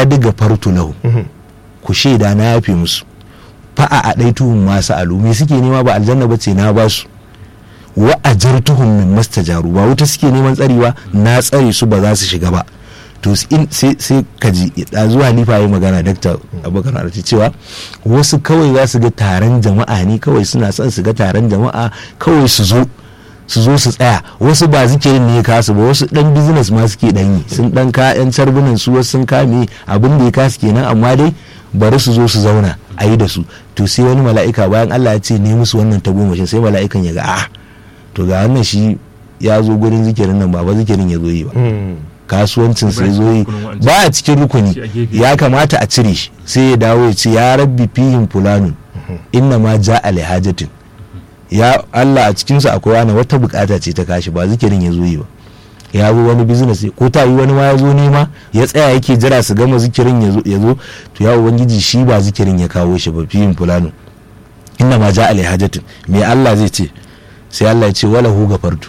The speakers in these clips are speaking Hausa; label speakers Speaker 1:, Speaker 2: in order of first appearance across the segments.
Speaker 1: kadiga fartu lahu ku shaida na yafe musu fa'a a ɗai tuhun masu alu me suke nema ba aljanna ba ce na ba su wa ajartuhum min mastajaru ba wuta suke neman tsarewa na tsare su ba za su shiga ba to sai ka ji da zuwa halifa yi magana dakta abokan arci cewa wasu kawai za su ga taron jama'a ne kawai suna son su ga taron jama'a kawai su zo su zo su tsaya wasu ba zikirin ne ya kasu ba wasu dan business ma suke dan yi sun dan ka yan carbunan su wasu sun kame abin da ya kasu kenan amma dai bari su zo su zauna a yi da su to sai wani mala'ika bayan Allah ya ce ne musu wannan tagomashin sai mala'ikan ya ga a to ga wannan shi ya zo gurin zikirin nan ba ba zikirin ya zo yi ba kasuwancin sai zo yi ba a cikin rukuni ya kamata a cire shi sai ya dawo ya ce ya rabbi fihin fulanun inna ma ja alhajatin ya Allah a cikinsu akwai wani wata bukata ce ta kashi ba zikirin ya zo yi ba ya zo wani business ko ta yi wani ma ya zo nema ya tsaya yake jira su gama zikirin ya zo to ya ubangiji shi ba zikirin ya kawo shi ba fihin fulanun inna ma ja alhajatin me Allah zai ce sai Allah ya ce wala hu gafartu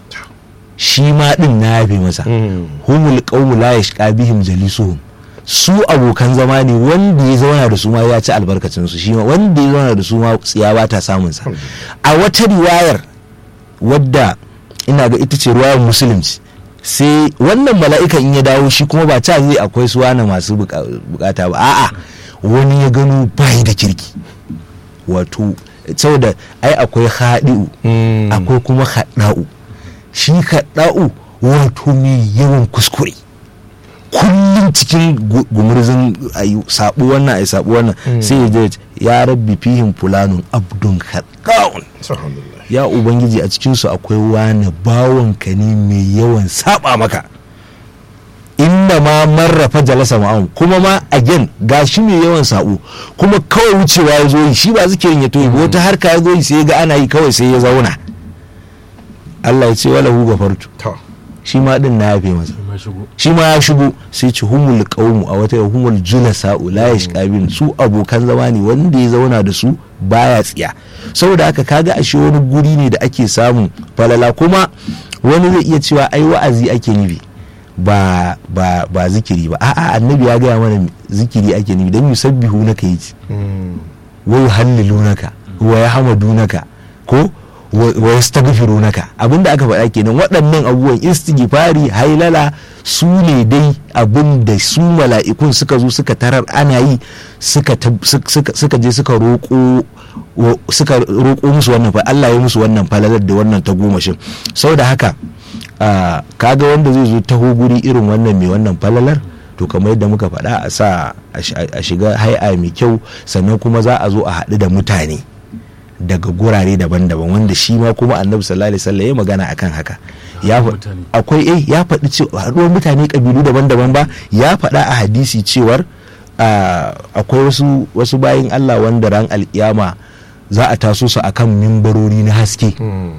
Speaker 1: shi ma din na yafe masa humul qawmu la yashqa bihim jalisuhum su abokan zama ne wanda ya zauna da su ma ya ci albarkacin su shi ma wanda ya zauna da su ma tsiya ba ta samun sa a wata riwayar wadda ina ga ita ce riwayar musulunci sai wannan mala'ikan in ya dawo shi kuma ba ta zai akwai su wani masu bukata ba a'a wani ya gano bayi da kirki wato saboda ai akwai haɗi'u akwai kuma haɗa'u shi haɗa'u wato mai yawan kuskure kullum cikin gumurzin ayu sabu wannan ai sabu wannan sai ya je ya rabbi fihim fulanun abdun haɗa'un ya ubangiji a cikinsu akwai wani bawanka ne mai yawan saba maka inda ma marrafa jalasa ma'am kuma ma again ga shi mai yawan sabo kuma kawai wucewa ya zo yi shi ba zikirin ya toyi ba wata harka ya zo yi sai ya ga ana yi kawai sai ya zauna Allah ya ce wala hu gafartu shi ma din na yafe masa shi ma ya shigo sai ci humul qaumu a wata humul julasa la yashqabin su abokan zama ne wanda ya zauna da su baya tsiya saboda haka kaga ashe wani guri ne da ake samun falala kuma wani zai iya cewa ai wa'azi ake nufi ba ba ba zikiri ba a'a annabi ya gaya mana zikiri ake nufi dan yusabbihu naka yaji wa yuhallilunaka wa yahmadunaka ko wa yastaghfirunaka abinda aka faɗa kenan waɗannan abubuwan istighfari hailala su ne dai abin da su mala'ikun suka zo suka tarar ana yi suka je suka roƙo suka roƙo musu wannan fa Allah ya musu wannan falalar da wannan ta gomashin saboda haka kaga wanda zai zo taho guri irin wannan mai wannan falalar to kamar yadda muka faɗa a sa a shiga hai'a mai kyau sannan kuma za a zo a haɗu da mutane daga gurare daban-daban wanda shi ma kuma annabi sallallahu alaihi wasallam ya magana akan haka ya akwai eh ya faɗi cewa haɗuwar mutane kabilu daban-daban ba ya faɗa a hadisi cewar akwai wasu wasu bayin Allah wanda ran alkiyama za a taso su akan mimbarori na haske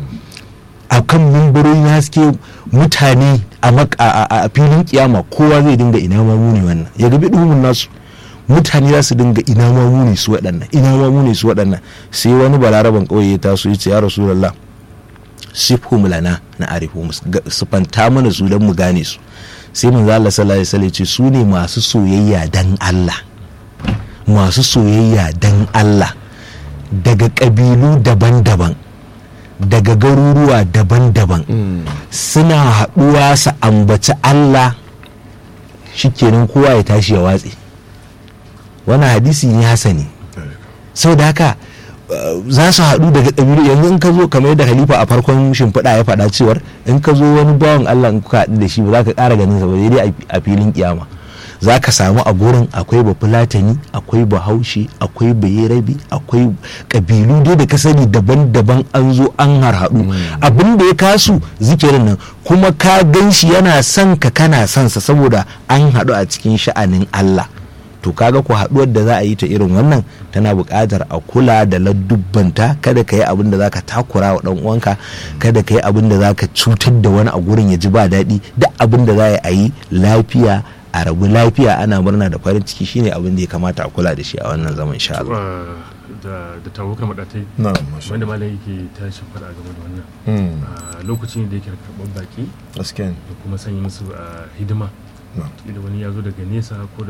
Speaker 1: akan mimbarori na haske mutane a filin kiyama kowa zai dinga ina ma muni wannan ya gabi duhumin nasu mutane za su dinga ina ma muni su waɗannan ina ma muni su waɗannan sai wani balaraban ƙauye ya taso ya ce ya rasulullah sifhum lana na arifu su fanta mana su don mu gane su sai manzo Allah sallallahu alaihi wasallam ce su ne masu soyayya dan Allah masu soyayya dan Allah daga ƙabilu daban-daban daga garuruwa daban-daban suna haɗuwa su ambaci Allah shikenan kowa ya tashi ya watse wani hadisi ne hasani sau da haka za su haɗu daga ɗabi'u yanzu in ka zo kamar yadda halifa a farkon shimfiɗa ya faɗa cewar in ka zo wani bawan Allah in ka haɗu da shi ba za ka ƙara ganin sa ba dai a filin kiyama za ka samu a gurin akwai bafulatani akwai bahaushe akwai bayerabi akwai ƙabilu dai da ka sani daban-daban an zo an harhaɗu abin da ya kasu zikirin nan kuma ka gan shi yana son ka kana son sa saboda an haɗu a cikin sha'anin Allah to kaga ku haɗuwar da za a yi ta irin wannan tana buƙatar a kula da ladubbanta kada ka yi abin da zaka takura wa ɗan uwanka kada ka yi abin da zaka cutar da wani a gurin ya ji ba daɗi duk abin da za a yi lafiya a rabu lafiya ana murna da farin ciki shine abin da ya kamata a kula da shi a wannan zaman insha Allah
Speaker 2: da da tawakar madatai wanda malam yake tashi fara game da wannan lokacin da yake karɓar baki
Speaker 3: gaskiya
Speaker 2: da kuma sanya musu hidima da wani ya zo daga nesa ko